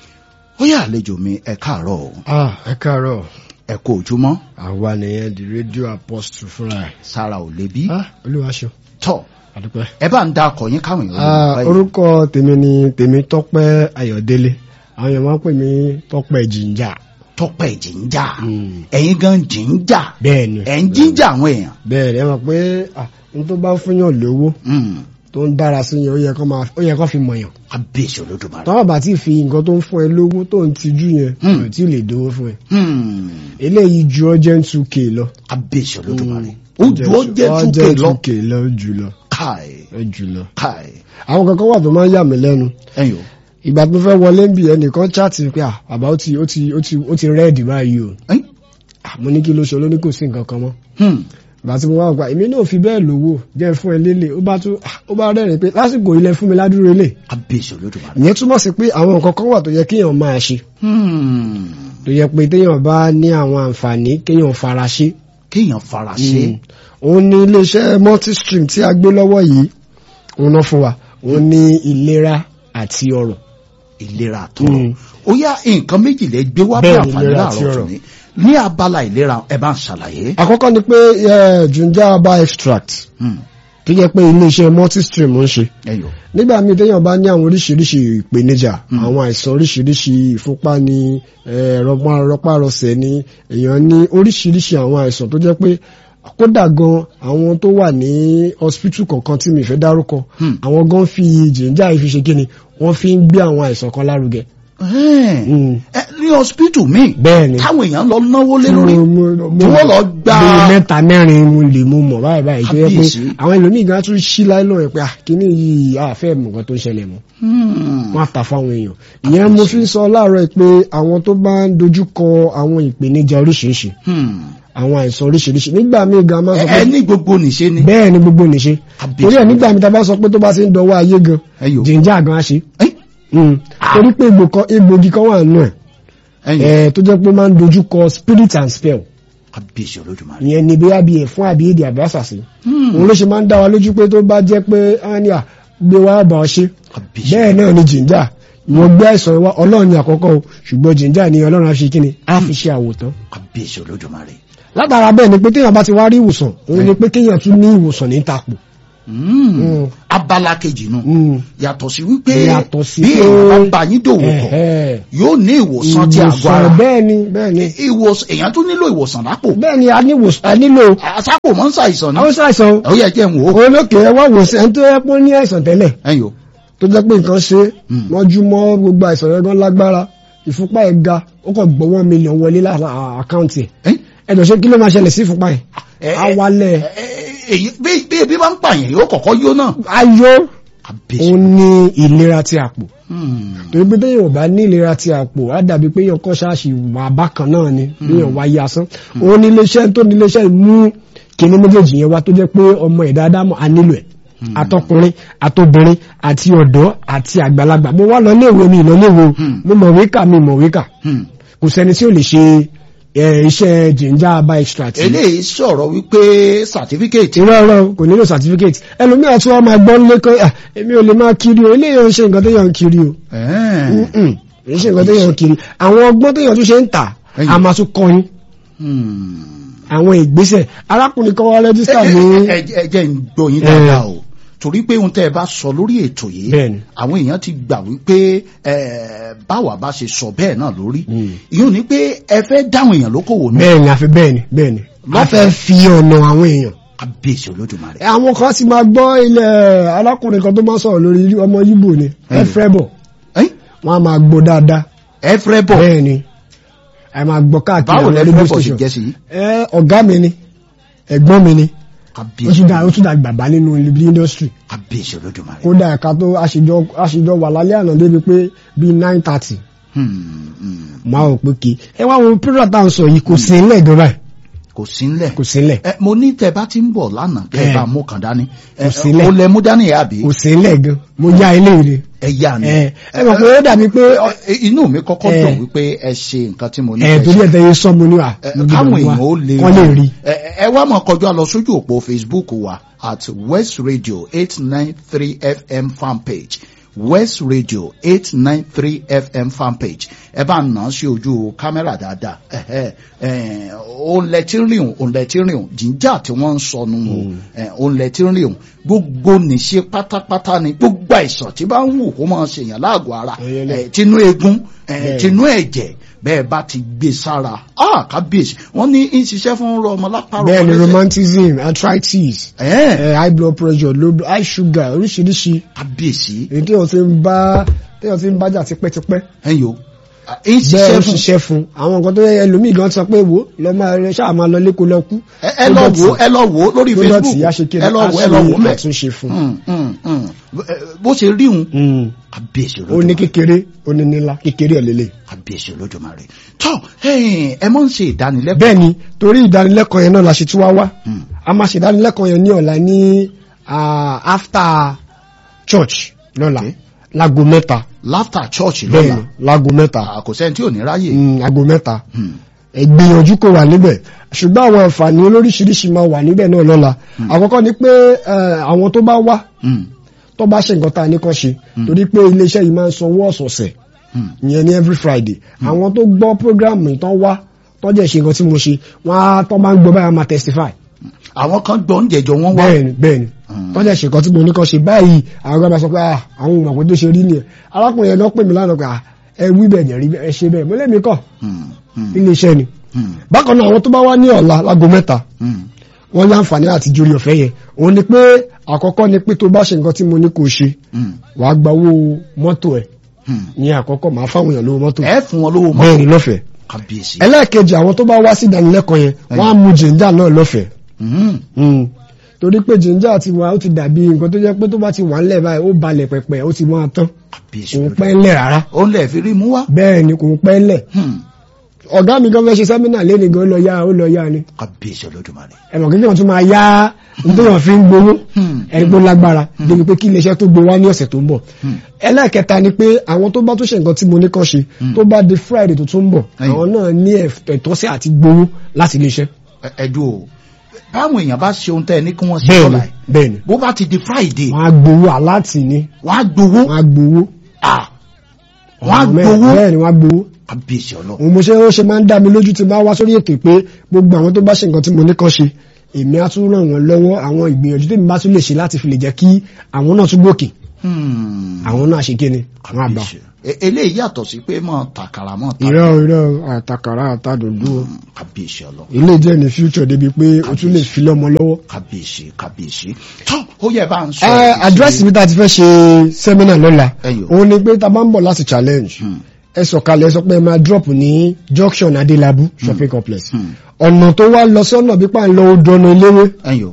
ó yà àlejò mi ẹ káàárọ̀ o. ah ẹ káàárọ̀. ẹ kú ojúmọ́. àwa nìyẹn di rédíò apostle fúnra ẹ. sára ò lè bí. ah olúwa ṣeun. tọ́ àdúpẹ́. ẹ bá ń da akọ yín káwọn èèyàn lè ah báyìí. orúkọ tèmi ni tèmi tọ́pẹ́ ayọ̀délé àwọn èèyàn máa ń pè mí tọ́pẹ́ jìnjà. tọ́pẹ́ jìnjà ẹ̀yin gan jìnjà bẹ́ẹ̀ ni. ẹ̀ ń jíjà àwọn èèyàn. bẹ́ẹ̀ ni ẹ mọ̀ pé ah n tó bá fún yàn lówó Mm. tó ń dára sí yàn ó yẹ kó máa ó yẹ kó fi mọ̀ yàn. abéṣe olódùmarè. tọ́wọ́ bá ti fi nǹkan tó ń fún ẹ lówó tó ń tijú yẹn Hmm. kò tí ì lè dówó fún ẹ. Hmm. eléyìí ju urgent two k lọ. abéṣe olódùmarè. ó ju ó jẹ́ Urgent túkè lọ. 2K lọ ó jù lọ káì ó jù lọ. káì àwọn kankan wà tó máa ń yà mí lẹ́nu ẹ̀yin o. ìgbà tó fẹ́ wọlé ń bì ẹnìkan chaati pé à bàbá ó ti ó ti ó ti ó ti rẹ́ẹ̀dì báyìí o ẹ̀yin. Ah, mo ní kí ló ṣe olóní kò sí nǹkan kan mọ́ Hmm. ìgbà tí mo wá gbà èmi náà fi bẹ́ẹ̀ lówó jẹ́ fún ẹ lélẹ̀ ó bá tún ah, ó bá rẹ́rìn pé lásìkò ilẹ̀ fún mi ládùúró lè abéṣe olódùmarè. ìyẹn túmọ̀ sí pé àwọn nǹkan kan wà tó yẹ kéèyàn máa ṣe Hmm. tó yẹ pé téèyàn bá ní àwọn àǹfààní kéèyàn fara ṣe kéèyàn fara ṣe. Mm. òun ni iléeṣẹ́ multistream tí a gbé lọ́wọ́ yìí òun náà fún wa òun ni ìlera àti ọrọ̀ ìlera àtọrọ Mm. ó yá nǹkan méjì lè gbé wá bí Bẹ́ẹ̀ ni, àǹfààní ìlera àti láàárọ̀ ọrọ̀. tòní ní abala ìlera ẹ bá ń ṣàlàyé. àkọ́kọ́ ni pé eh, junja herbal extract Hmm. tó jẹ́ pé iléeṣẹ́ multistream ń ṣe ẹyọ nígbà míì téèyàn bá ní àwọn oríṣiríṣi ìpèníjà àwọn àìsàn oríṣiríṣi ìfúnpá ní eh, rọpá- rọpárọsẹ̀ ní èèyàn ní oríṣiríṣi àwọn àìsàn tó jẹ́ pé kódà gan àwọn tó wà ní hospital kọ̀ọ̀kan tí mi fẹ́ dárúkọ Hmm. àwọn gan fi jìnjà yìí fi ṣe kíni wọ́n fi ń gbé àwọn àìsàn kan lárugẹ. Ẹ́ẹ̀. Mm. ẹ ní hospital míì bẹ́ẹ̀ ni táwọn èèyàn lọ náwó lé lórí Mo- mo- mo- tí wọ́n lọ gba bíi mẹ́ta mẹ́rin mo lè mú mọ̀ báyìí báyìí tó yẹ pé Kábíyèsí. àwọn ẹlòmíì gan tún ṣí láìlọ́ ẹ̀ pé ah, kíní yìí àfẹ́ mọ̀ nǹkan tó ń ṣẹlẹ̀ mọ́ Hmm. wọ́n á tà fáwọn èèyàn ìyẹn mo fi ń sọ láàárọ̀ pé àwọn tó bá ń dojú kọ àwọn ìpèníjà oríṣiríṣi Hmm. àwọn àìsàn oríṣiríṣi nígbà míì gan máa sọ ẹ pé ẹ ní gbogbo nìṣe ni. bẹ́ẹ̀ ni gbogbo nìṣe Kábíyèsí. torí ẹ̀ nígbà míì tá a bá sọ pé tó bá ti ń dọwọ́ ayé gan ẹyọ jìnjà gan á ṣe Ẹ́ẹ̀. Mm. torí pé egbò kan- egbògi kan wà nù ẹ̀ ẹyọ ẹ̀ tó jẹ́ pé ó máa ń dojú kọ spirit and spell kábíyèsí olódùmarè. ìyẹn ni bóyá bí ẹ̀fún àbí èdè àbí àṣàṣì Hmm. òun ló ṣe máa ń dá wa lójú pé tó bá jẹ́ pé ania gbé wa bá ọ ṣe kábíyèsí bẹ́ẹ̀ náà ni jìnjà ìwọ̀n gbé àìsàn wa ọlọ́run ní àkọ́kọ́ o ṣùgbọ́n jìnjà ni ọlọ́run á fi kíni á fi ṣe àwòtán kábíyèsí olódùmarè. látara bẹ́ẹ̀ ni pé téèyàn bá ti wá rí ìwòsàn òun ni pé kéèyàn tún ní ìwòsàn ní tapò Mm. abala kejì nù Mm. yàtọ̀ sí wípé Yàtọ̀ sí bí pé- èèyàn bá bá yín dòwò pọ̀ Ẹ̀hẹ́. yóò ní ìwòsàn ti àgọ́ ara ìwòsàn bẹ́ẹ̀ ni bẹ́ẹ̀ ni ìwòsàn èèyàn tún nílò ìwòsàn lápò bẹ́ẹ̀ ni a ní ìwòsàn a nílò àsápò mọ́ ń ṣàìsàn ní àwọn ṣàìsàn ó yẹ jẹ́ ń wò ó olókè ẹ wá wòsàn ẹni tó yẹ pé ó ní àìsàn tẹ́lẹ̀ ẹ̀yìn o tó jẹ́ pé nǹkan ṣe Mm. mọ́jú mọ́ gbogbo àìsàn rẹ̀ gan lágbára ìfúnpá ẹ̀ ga ó kàn gbọ́ one million wọlé lára àkáǹtì ẹ̀ ẹ̀ ẹ̀dọ̀ ṣe kí ló máa ṣẹlẹ̀ sí ìfúnpá ẹ̀ ẹ̀, á wálẹ̀ ẹ̀, èyí bí bí ebi bá ń pààyàn yóò kọ́kọ́ yó náà ayọ̀ àbẹ̀sẹ̀ òun ní ìlera ti àpò Hmm. torí pé téèyàn ò bá ní ìlera ti àpò á dàbí pé èèyàn kọ́ ṣáàṣì wà bákan náà ni béèyàn wáyé asán òun ní iléeṣẹ́ tó ní iléeṣẹ́ ìmú kíní méjèèjì yẹn wá tó jẹ́ pé ọmọ ẹ̀dá ádámọ̀ á nílò ẹ̀ àtọkùnrin àtobìnrin àti ọ̀dọ́ àti àgbàlagbà mo wá lọ léèwé mi ìlọ léèwé o Hmm. mo mọ̀wé kà mi mọ̀wé kà Hmm. kò sẹ́ni tí ò lè ṣe ẹ, iṣẹ́ ginger herbal extract yìí. eléyìí sọ̀rọ̀ wípé certificate irọ́ ọ̀rọ̀ kò nílò certificate ẹlòmíràn tí wọ́n máa gbọ́ nílé kan "Ah, èmi ò lè máa kiri o eléyìí ò ń ṣe nǹkan tó yàn ń kiri o Ẹ̀ẹ́n. Mm-mm. kì í ṣe nǹkan tó yàn ń kiri àwọn ọgbọ́n tó yàn tún ṣe ń tà Ẹ̀yìn. a máa tún kọrin Hmm. àwọn ìgbésẹ̀ arákùnrin kan wá rẹ́jísítà ní ẹ ẹ jẹ́ ń gbọ́ yín dáadáa o torí pé ohun tẹ́ ẹ bá sọ lórí ètò yìí Bẹ́ẹ̀ni. àwọn èèyàn ti gbà wípé ẹ báwa bá ṣe sọ bẹ́ẹ̀ náà lórí Mm. ìyóò ní pé ẹ fẹ́ dáhùn èèyàn lókòwò náà bẹ́ẹ̀ ni àfi bẹ́ẹ̀ ni bẹ́ẹ̀ ni wọ́n fẹ́ fi ọ̀nà àwọn èèyàn kábíyèsí olódùmarè. àwọn kan sì máa gbọ́ ilẹ̀ arákùnrin kan tó máa sọ̀rọ̀ lórí ọmọ yíbò ni ẹ fẹ́ bọ̀ Ẹ́n? wọ́n á máa gbọ́ dáadáa ẹ fẹ́ bọ̀ bẹ́ẹ̀ ni ẹ máa gbọ́ káàkiri báwo àwọn lẹ radio fẹ́ bọ̀ sí station. jẹ́ sí i? ẹ ọ̀gá mi ni ẹ̀gbọ́n mi ni ó kábíyèsí tún dá ó tún dá bàbá nínú ibi industry kábíyèsí olódùmarè. kódà ẹ̀ka tó aṣèjọ aṣèjọ wà lálẹ́ àná débi pé bíi nine thirty Hmm, hmm. máa ò pé kí ẹ wá wo pírọ̀ tá à ń sọ yìí kò sí nílẹ̀ gan báyìí kò sí ńlẹ̀. kò sí nílẹ̀ ẹ mo ní tẹ bá ti ń bọ̀ lánàá kẹ Ẹ. bá mú kàn dání. ẹ Kò sílẹ̀. o lẹ mú dání yà bí. kò sí nílẹ̀ gan mo yá ilé rẹ̀ ẹ yà ni. ẹ ẹ mọ̀ pé ó dàbí pé Ẹ, ẹ, inú mi kọ́kọ́ Ẹ. dùn wípé ẹ ṣe nǹkan tí mo ní ẹ kẹ́ torí ṣe. ẹ̀ tẹ́yẹ sọ́mu ní wa Ẹ, káwọn èèyàn ó lè kọ́ lè rí ẹ ẹ wá máa kọjá lọ sójú òpó facebook wa at west radio eight nine three fm fanpage west radio eight nine three fm fanpage ẹ bá nà án sí ojú kámẹ́rà dáadáa ẹ̀hẹ́ ẹ̀ òun lẹ tí ń rìn òun òun lẹ tí ń rìn òun jíjà tí wọ́n ń sọnù òun ẹ̀ òun lẹ tí ń rìn òun gbogbo nìṣe pátápátá ni gbogbo àìsàn tí bá ń wù kó máa ṣèyàn láàgọ̀ ara Ẹyẹlẹ. ẹ̀ tinú eegun ẹ̀ Bẹ́ẹ̀. tinú ẹ̀jẹ̀ bẹ́ẹ̀ bá ti gbé sára ah kábíyèsí wọ́n ní ń ṣiṣẹ́ fún ọmọ lápárọ̀ bẹ́ẹ̀ ni ọmọ lẹ́sẹ̀. romanticism arthritis Ẹ̀ẹ́, ẹ, high blood pressure low blood high sugar oríṣiríṣi kábíyèsí èyí tí wọ́n ti ń bá tí wọ́n ti ń bájà tipẹ́tipẹ́ ẹ̀yìn o Ah, ń bẹ́ẹ̀ ṣiṣẹ́ ó fún ṣiṣẹ́ fún àwọn nǹkan tó yẹ ẹlòmíì gan sọ pé wò lọ máa rẹ ṣáà máa lọ lẹ́kọ̀ọ́ lọ kú ẹ ẹ lọ wò ó, ẹ lọ wò ó lórí tó facebook dọ̀tí á ṣe kí ẹ lọ wò ó, ẹ lọ wò ó mẹ́ àtúnṣe fún Mm, mm, mm. Ẹ, bó ṣe rí òun un. kábíyèsí ó ní olódùmarè kékeré ó ní nílá kékeré ẹ̀ lélẹ̀. kábíyèsí olódùmarè tọ́ ẹ̀yìn, ẹ mọ̀ ń ṣe ìdánilẹ́kọ̀ọ́ bẹ́ẹ̀ ni torí ìdánilẹ́kọ̀ọ́ yẹn náà la ṣe tún wá wá Mm. a máa ṣe ìdánilẹ́kọ̀ọ́ yẹn ní ọ̀la ní ah, after church lọ́la Okay. láago mẹ́ta láftà church bẹ́ẹ̀ lọ́la ni láago mẹ́ta Ah, kò sẹ́ni tí ò ní ráyè Mm, aago mẹ́ta Hmm. ẹ gbìyànjú kó wà níbẹ̀ ṣùgbọ́n àwọn àǹfààní olóríṣiríṣi máa wà níbẹ̀ náà lọ́la àkọ́kọ́ ni pé eh, àwọn tó bá wá Hmm. tó bá ṣe nǹkan tá a ní kàn ṣe torí pé iléeṣẹ́ yìí máa ń sanwó ọ̀sọ̀ọ̀sẹ̀ Hmm. ìyẹn ní every friday àwọn tó gbọ́ program yìí tán wá tán jẹ́ ṣe nǹkan tí mo ṣe wọ́n á tán bá ń gbọ́ báyà máa testify àwọn kan gbọ́ oúnjẹ jọ wọ́n wá bẹ́ẹ̀ni bẹ́ẹ̀ni Mm. tán jẹ́ ṣe nǹkan tí mo ní kàn ṣe báyìí àwọn ọgbà sọ pé ah, àwọn ohun àpò tó ṣe rí nìyẹn arákùnrin yẹn náà pè mí lánàá pé ah, ẹ wí bẹ́ẹ̀ ní ẹ rí bẹ́ẹ̀ ẹ ṣe bẹ́ẹ̀ mo lẹ́mìí kọ́ Hmm. Hmm. iléeṣẹ́ ni Hmm. bákan náà àwọn tó bá wá ní ọ̀la láago mẹ́ta Hmm. wọ́n ní àǹfààní àti jórí ọ̀fẹ́ yẹn òun ni pé àkọ́kọ́ ni pé tó bá ṣe nǹkan tí mo ní kò ṣe Hmm. wàá gba owó mọ́tò ẹ̀ Hmm. ní àkọ́kọ́ màá fáwọn èèyàn lówó mọ́tò ẹ fún wọn lówó mọ́ bẹ́ẹ̀ ni lọ́fẹ̀ẹ́ kábíyèsí ẹlẹ́ẹ̀kejì àwọn tó bá wá sí ìdánilẹ́kọ̀ọ́ yẹn wọ́n á mu jìnjà náà lọ́fẹ̀ẹ́ Hmm. Mm. torí pé jìnjà ti wà ó ti dàbí nǹkan tó jẹ́ pé tó bá ti wà ńlẹ̀ báyìí ó balẹ̀ pẹ̀pẹ̀ ó ti máa tán kábíyèsí kò ń olódùmarè pẹ́ ńlẹ̀ rárá ó lẹ̀ fi rí mú wá bẹ́ẹ̀ ni kò ń pẹ́ ńlẹ̀ Hmm. ọ̀gá mi gan fẹ́ ṣe sẹ́mínà lẹ́nu gan ó lọ yá ó lọ yá ni kábíyèsí olódùmarè ẹ̀mọ̀ kí wọ́n tún máa yá nítorí wọ́n fi ń gbowó Hmm. ẹgbó lágbára débi pé kí iléeṣẹ́ tó gbé wá ní ọ̀sẹ̀ tó ń bọ̀ Hmm. ẹlẹ́ẹ̀kẹta ni pé àwọn tó bá tó ṣe nǹkan tí mo ní kàn ṣe tó bá di friday tó tún ń bọ̀ Ẹ̀yìn. àwọn náà ní ẹ̀tọ́ sí àti gbowó láti iléeṣẹ́ Ẹ- ẹdùn o báwọn èèyàn bá ṣe ohun tẹ́ ẹ ní kí wọ́n ṣe bẹ́ẹ̀ni lọ́la ẹ̀ bẹ́ẹ̀ni bó bá ti di friday wọ́n á gbowó aláàtì ni wọ́n á gbowó wọ́n á gbowó Ah. wọ́n á Ọ̀nà mẹ́rin. gbowó bẹ́ẹ̀ni wọ́n á gbowó kábíyèsí ọlọ́run òun mo ṣe ó ṣe máa ń dá mi lójú tí máa wá sórí ètò pé gbogbo àwọn tó bá ṣe nǹkan tí mo ní kàn ṣe èmi á tún ràn wọ́n lọ́wọ́ àwọn ìgbìyànjú tèmi bá tún lè ṣe láti fi lè jẹ́ kí àwọn náà tún gòkè àwọn náà ṣe kíni àwọn àgbà. eléyìí yàtọ̀ sí pé mọ̀ tàkàrà mọ̀ tàkàrà. irọ́ irọ́ àtàkàrà àtàdòdò kábíyèsí ọlọ. ilé jẹ́ ní future débi pé o tún lè fi lọ́mọ lọ́wọ́. kábíyèsí kábíyèsí tó ó yẹ bá ń sọ. ẹ àdírẹ́sì mi tá a ti fẹ́ ṣe sẹ́mínà lọ́la Ẹyọ. òun ni pé tá a bá ń bọ̀ láti challenge ẹ sọ̀kalẹ̀ ẹ sọ pé ẹ máa drop ní junction adelabu shopping complex ọ̀nà tó wá lọ sọ́nà bí pa ń lọ odò ọ̀nà eléwé ẹyọ.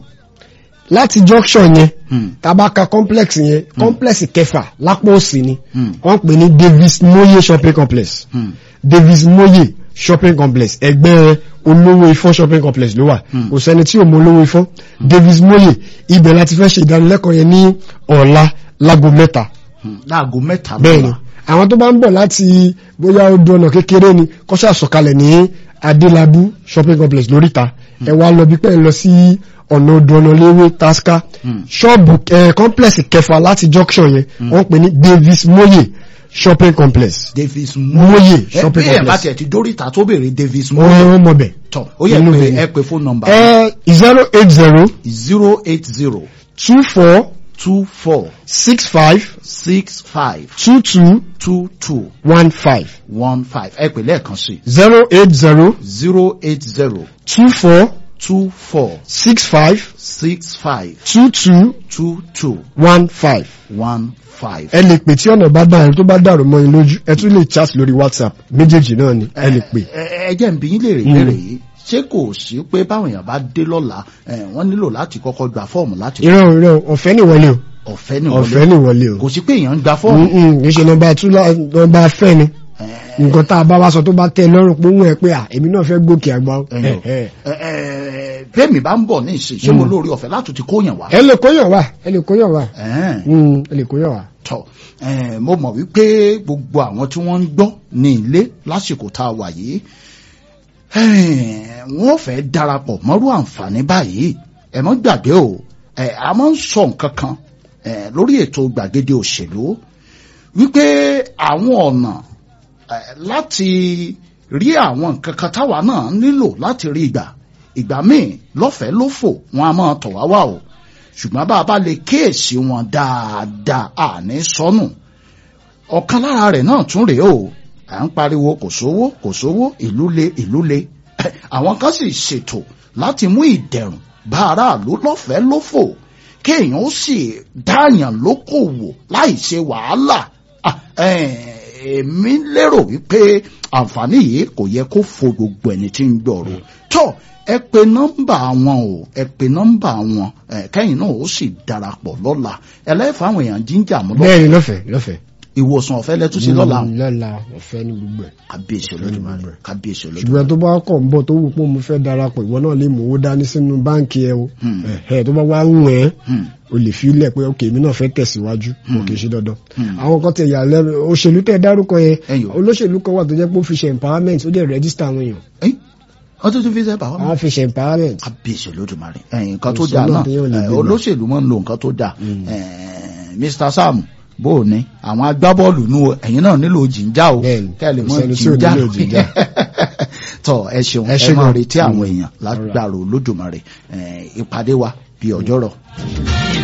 láti junction yẹn Hmm. tabaka complex yẹn complex kẹfà lápò òsì ni Hmm. wọ́n pè ní davis moye shopping complex Hmm. davis moye shopping complex ẹgbẹ́ olówó ifọ́n shopping complex ló wà kò sẹ́ni tí ò mọ olówó ifọ́n davis moye ibẹ̀ láti fẹ́ ṣe ìdánilẹ́kọ̀ọ́ yẹn ní ọ̀la lágo mẹ́ta Hmm. láago mẹ́ta bẹ́ẹ̀ni àwọn tó bá ń bọ̀ láti bóyá odò ọ̀nà kékeré ni kọ́ṣà sọ̀kalẹ̀ ní adélábù shopping complex lóríta ẹ wá lọ bí pẹ́ lọ sí ọ̀nà odò ọ̀nà léwé tasca ṣọ́ọ̀bù ẹ̀ complex kẹfà láti junction yẹn wọ́n pè ní davis moye shopping complex davis moye ẹ shopping bí ẹ bá complex tiẹ̀ ti dóríta tó béèrè davis wọ́n moye wọ́n mọ̀ bẹ̀. tọ̀ ó yẹ Inú pé mi. ẹ pé fóònù nọ́mbà ẹ zero eight zero zero eight zero two four two four six five six five two two two two one five one five ẹ pè lẹ́ẹ̀kan sí zero eight zero zero eight zero two four two four six five six five two two two two one five. one five. ẹ lè pè tí ọ̀nà bá dàrú tó bá dàrú mọ́ yín lójú ẹ tún lè chat lórí whatsapp méjèèjì náà ni ẹ lè pè. ẹ jẹ́ n bi yín léèrè ìbéèrè yìí ṣé kò sí pé báwọn èèyàn bá dé lọ́la ẹ, wọ́n nílò láti kọ́kọ́ gba fọ́ọ̀mù láti irọ́ irọ́ ọ̀fẹ́ ni wọlé o ọ̀fẹ́ ni ọ̀fẹ́ wọlé ni wọlé o kò sí pé èèyàn ń gba fọ́ọ̀mù Mm-mm, kì í ṣe nọmba tú nọmba fẹ́ ni nǹkan tá a bá wá sọ tó bá tẹ́ ẹ lọ́rùn pé òun ẹ pé à èmi náà fẹ́ gòkè àgbà o. ẹ̀yìn o. Ẹ, ẹ. Ẹ, ẹ, bẹ́ẹ̀mi bá ń bọ̀ ní ìsìn ṣé mo lórí ọ̀fẹ́ láti ti kóyàn wá. ẹ lè kóyàn wá ẹ lè kóyàn wá Ẹ̀ẹ́n. Mm, ẹ lè kóyàn wá. tọ ẹ mo mọ̀ wípé gbogbo àwọn tí wọ́n ń gbọ́ ní ilé lásìkò tá a wà yìí ẹ̀ẹ́n, wọ́n fẹ́ darapọ̀ mọ́rú àǹfààní báyìí ẹ mọ́ gbàgbé o ẹ a máa ń sọ nǹkan kan ẹ lórí ètò gbàgede òṣèlú wípé àwọn ọ̀nà ẹ, láti rí àwọn nǹkan kan táwa náà nílò láti rí ìgbà ìgbà míì lọ́fẹ̀ẹ́ lófò wọn a máa tọ̀ wá wá o ṣùgbọ́n bá a bá lè kíyèsí wọn dáadáa àní sọnù ọ̀kan lára rẹ̀ náà tún rèé o à ń pariwo kò sówó kò sówó ìlú le ìlú le àwọn kan sì ṣètò láti mú ìdẹ̀rùn bá aráàlú lọ́fẹ̀ẹ́ lófò kéèyàn ó sì dáàyàn lókòwò láì ṣe wàhálà Ah, eh, èmi lérò wípé àǹfààní yìí kò yẹ kó fo gbogbo ẹni tí ń gbọ́rọ̀ tó ẹ pe nọ́mbà wọn o ẹ pe nọ́mbà wọn ẹ kẹ́yìn náà ó sì darapọ̀ lọ́la ẹlẹ́fà àwọn èèyàn jíjà mú lọ bẹ́ẹ̀ ni lọ́fẹ̀ẹ́ lọ́fẹ̀ẹ́. ìwòsàn ọ̀fẹ́ lẹ́tún sí lọ́la Mm, lọ́la ọ̀fẹ́ ní gbogbo ẹ̀. kábíyèsí olódùmarè kábíyèsí olódùmarè ṣùgbọ́n tó bá kọ̀ ń bọ̀ tó wù pé mo fẹ́ darapọ̀ ìwọ náà lè mú owó dání sínú báǹkì ẹ o Hmm. Ẹ̀hẹ́, tó bá wá ń wẹ̀ ẹ́ Hmm. o lè fi ilẹ̀ pé ok èmi náà fẹ́ tẹ̀síwájú kò kì í ṣe dandan. Hmm. àwọn kan tẹ ìyá lẹ́nu òṣèlú tẹ dárúkọ yẹn Ẹyọ. olóṣèlú kan wà tó jẹ́ pé ó fi ṣe empowerment ó dẹ̀ rẹ́gísítà àwọn èèyàn ẹ́ wọ́n tún tún fi sẹ́ bàbá àwọn fi ṣe empowerment. kábíyèsí olódùmarè ẹ̀yìn nǹkan tó Òṣèlú dáa náà àti yóò lè ẹ̀, gbégbá. olóṣèlú máa ń lo nǹkan tó dáa ẹ̀, Mr Sam bó o ní àwọn agbábọ́ọ̀lù nù o, ẹ̀yin náà nílò jìnjà o Bẹ́ẹ̀ni, kẹ́lẹ̀ kò mọ́ sẹ́ni tí ò jìnjà nílò jìnjà. tọ́ ẹ ṣeun Ẹ ẹ ṣé máa gan. retí àwọn Mm. èèyàn lágbára olódùmarè ẹ̀, ìpàdé wa bí ọjọ́rọ̀.